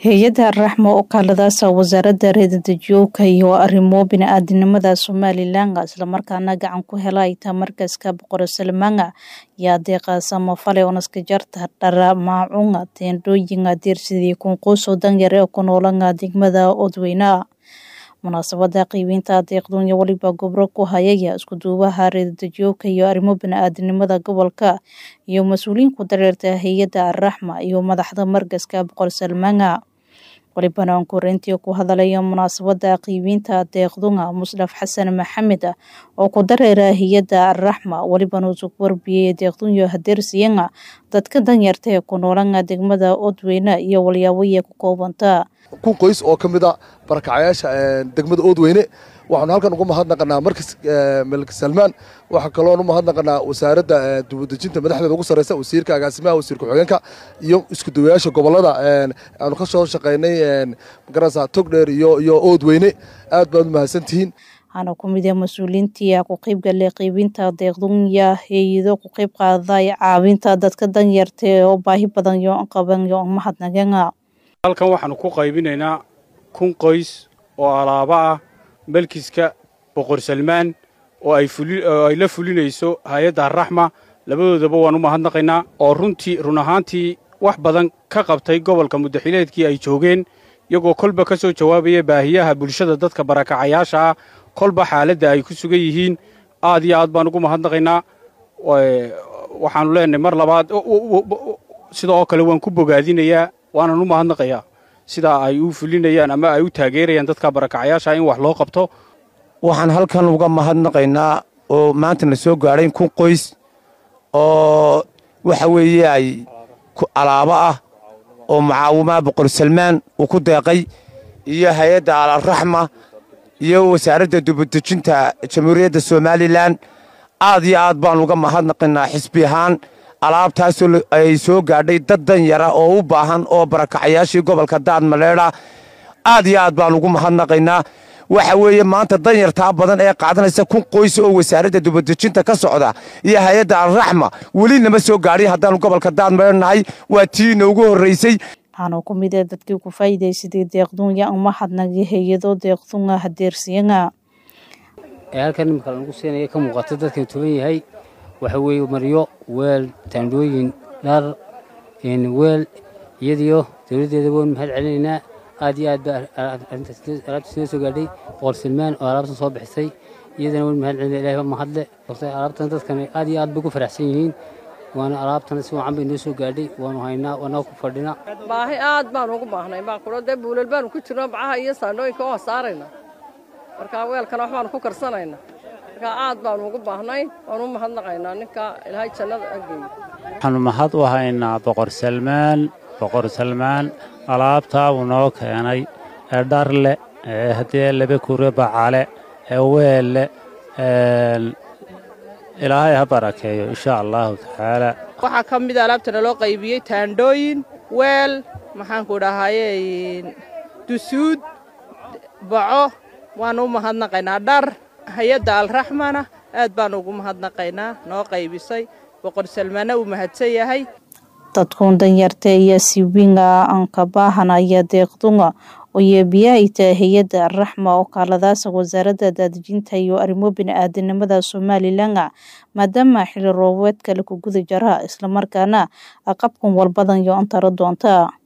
hay-adda raxmo oo kaaladaasa wasaaradda reedadejiyowka iyo arrimo bini-aadinimada somalilan islamarkaana gacan ku hela ita markaska boqor salmaanga yaa deeqa samafale onaska jarta dhara maacunga teendhooyinga diirsidii kunquuso danyare oo ku noolanga degmada odweyna munaasabada qiibeynta deeqduunya weliba gobro ku hayaya iskuduubaha reedadejiyowka iyo arrimo bini-aadinimada gobolka iyo mas-uuliyiin ku dareerta hay-adda araxma iyo madaxda markaska boqor salmaanga walibana aan koreyntii ku hadalaya munaasabada qiibeynta deeqdunga musdhaf xasan maxamed oo ku dareera hay-adda araxma welibana usug warbiyey deeqdunyo hadeersiyenga dadka danyarta ee ku noolanga degmada odweyne iyo walyaaboya ku koobanta kun qoys oo ka mid a barakacayaasha degmada oodweyne waxaanu halkan uga mahadnaqanaa markas malik salmaan waxaa kaloon u mahadnaqanaa wasaaradda dibadejinta madaxdeeda ugu sarreysa wasiirka agaasimaha wasiir ku-xigeenka iyo iskudawayaasha gobolada aanu ka soo shaqaynay magarasa togdheer iyo iyo oodweyne aad baad u mahadsantihiin waxaana ku mid ah mas-uuliyiintii ku qeybgalay qeybinta deeqdunya hay-ado ku qeyb qaaday caawinta dadka danyarta oo baahi badan yo qaban yo mahadnaqeenga halkan waxaanu ku qaybinaynaa kun qoys oo alaabo ah melkiska boqor salmaan oo ay la fulinayso hay-adda araxma labadoodaba waan u mahadnaqaynaa oo runtii run ahaantii wax badan ka qabtay gobolka muddaxileedkii ay joogeen iyagoo kolba ka soo jawaabaya baahiyaha bulshada dadka barakacayaasha ah kolba xaaladda ay ku sugan yihiin aad iyo aad baan ugu mahadnaqaynaa waxaanu leenahay mar labaad sida oo kale waan ku bogaadinayaa waanan u mahadnaqayaa sidaa ay u fulinayaan ama ay u taageerayaan dadka barakacayaasha in wax loo qabto waxaan halkan uga mahadnaqaynaa oo maanta na soo gaadhay kun qoys oo waxa weeye ay alaabo ah oo mucaawimaha boqor salmaan uu ku deeqay iyo hay-adda alaraxma iyo wasaaradda dubadejinta jamhuuriyadda somalilan aad iyo aad baan uga mahadnaqaynaa xisbi ahaan alaabtaasoo ay soo gaadhay dad danyara oo u baahan oo barakacayaashii gobolka daad maleedha aad iyo aad baan ugu mahadnaqaynaa waxa weeye maanta danyartaa badan ee qaadanaysa kun qoys oo wasaaradda dubadejinta ka socda iyo hay-adda alraxma weli nama soo gaadhin haddaanu gobolka daad maleedhnahay waa tii inoogu horraysay waxaana ku mid ah dadkii ku faa'iidaysaday deeqdunya umahadnagi hay-ado deeqdunga hadeersiyanga ee halkan imika lagu siinaya ka muuqata dadkan tuban yahay waxa weeye maryo weel taandhooyin dhar weel iyadiyo dowladdeeda waan mahad celinaynaa aad iyo aad ba alaabtaas noo soo gaadhay boqor salmaan oo alaabtan soo bixisay iyadana waan mahad celinaya ilahay ba mahadle alaabtan dadkan aad iyo aad bay ku faraxsan yihiin waana alaabtana si wacan bay noo soo gaadhay waanu haynaa waana ku fadhina baahi aad baan ugu baahnay maaquro dee buulal baanu ku jirno bacaha iyo saandhooyinka oo saarayna marka weelkana wax baanu ku karsanayna marka aad baanu ugu baahnay waanu u mahadnaqaynaa ninka ilaahay jannada ageey waxaanu mahad u haynaa boqor salmaan boqor salmaan alaabtaa uu noo keenay ee dharle ee haddee laba kure bacale ee weelle ilaahay ha barakeeyo insha allaahu tacaala waxaa ka mida alaabtana loo qaybiyey taandhooyin weel maxaanku dhahaye dusuud baco waanu u mahadnaqaynaa dhar hay-adda alraxmana aad baanu ugu mahadnaqaynaa noo qaybisay boqor salmaana uu mahadsan yahay dadkuun danyarta iyo siwinga ankabahanaya deeqdunga oo yeebiyaha itaa hay-adda araxma oo kaaladaasa wasaaradda daadejinta iyo arrimo bini-aadinimada somalilan maadaama xili roobeedka laku guda jara islamarkaana aqabkan walbadan yo antara doonta